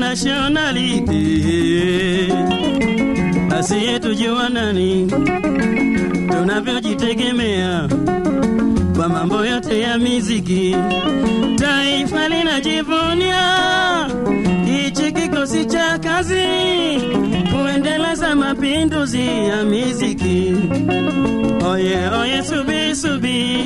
nationality asiyetujua nani tunavyojitegemea kwa mambo yote ya miziki taifa linajivunia hichi kikosi cha kazi kuendeleza mapinduzi ya miziki oye oye subi subi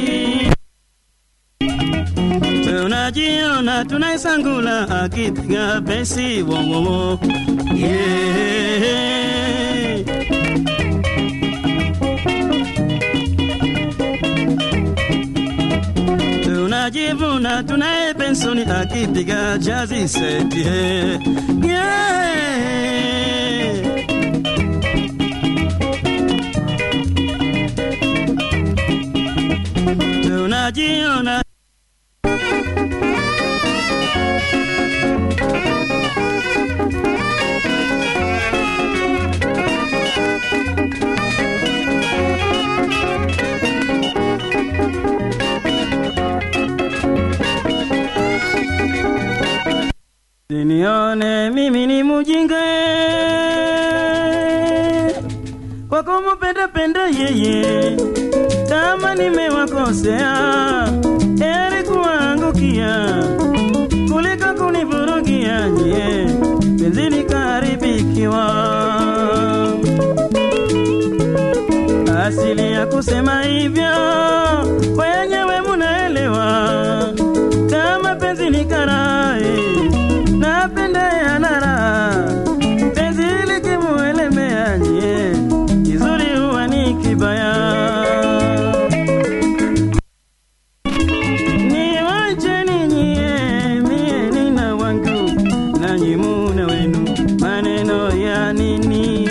tunajiona tunaisangula akipiga besi wowowo yeah. tunajivuna tunaye pensoni akipiga jazi seti yeah. yeah. tunajiona Sinione mimi ni mujinga kwa kumupenda penda yeye, kama nimewakosea heri kuangukia kuliko kunivurugia nyie, penzi likaharibikiwa. Asili ya kusema hivyo wenyewe munaelewa, kama penzi ni karai napenda yanara penzi likimuelemea nyie kizuri huwa ni kibaya niwacheni nyie mie nina wangu nanyi muna wenu maneno ya nini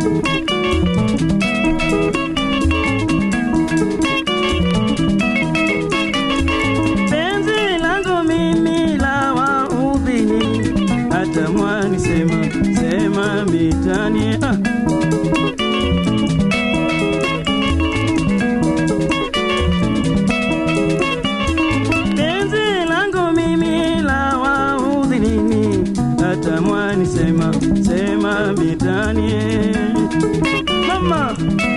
penzi langu mimi la waudhini hata mwani sema sema mitani ah. penzi langu mimi la waudhi nini hata mwani sema sema mitani mama